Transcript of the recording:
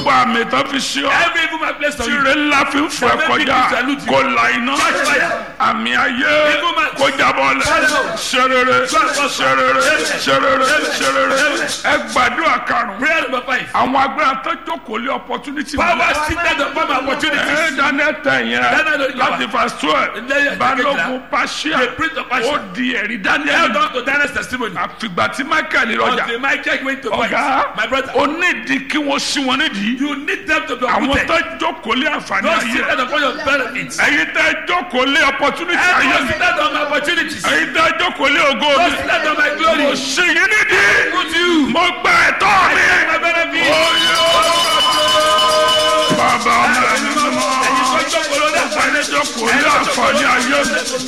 gbogbo àmì tó fi ṣe ọ́ Every evil man placed on you. tìrẹ ńlá fi ń fọ ẹ kọjá kó la iná àmì ayé kó jábọ́ lẹ̀ ṣerere ṣerere ṣerere ṣerere ẹ gbàdúrà karùn-ún Prayer number five. àwọn agbára tó jókòó lé opportunity Power seated upon my opportunities. ẹ daniel tẹ Daniel yẹn láti verse twelve Lẹ́yìn balógun paṣíà The prince of Persia. ó di ẹ̀rí daniel Held on to Daniel's testimony. àfìgbà tí michael rọjà Until Michael went to fight. ọ̀gá My brother. onídìí kí wọ́n sí wọn nídìí You need them to be àwọn uprooted. tó jókòó lé àǹfààní Don't ayé seated upon your benefits. ẹ̀yin tẹ́ jókòó lé opportunity ayé Everyone mi seated on my opportunities. ẹ̀yin tẹ́ jókòó lé ògo Don't mi seated on my mo glory. ṣe yín nídìí Good you. mo gba ẹ̀tọ́ mi. My benefits. Oyè bàbá ọmọ ẹni mímọ́ Ẹ̀yin tó jókòó lórí àǹfààní. ẹni jókòó lé àǹfààní ayé mi.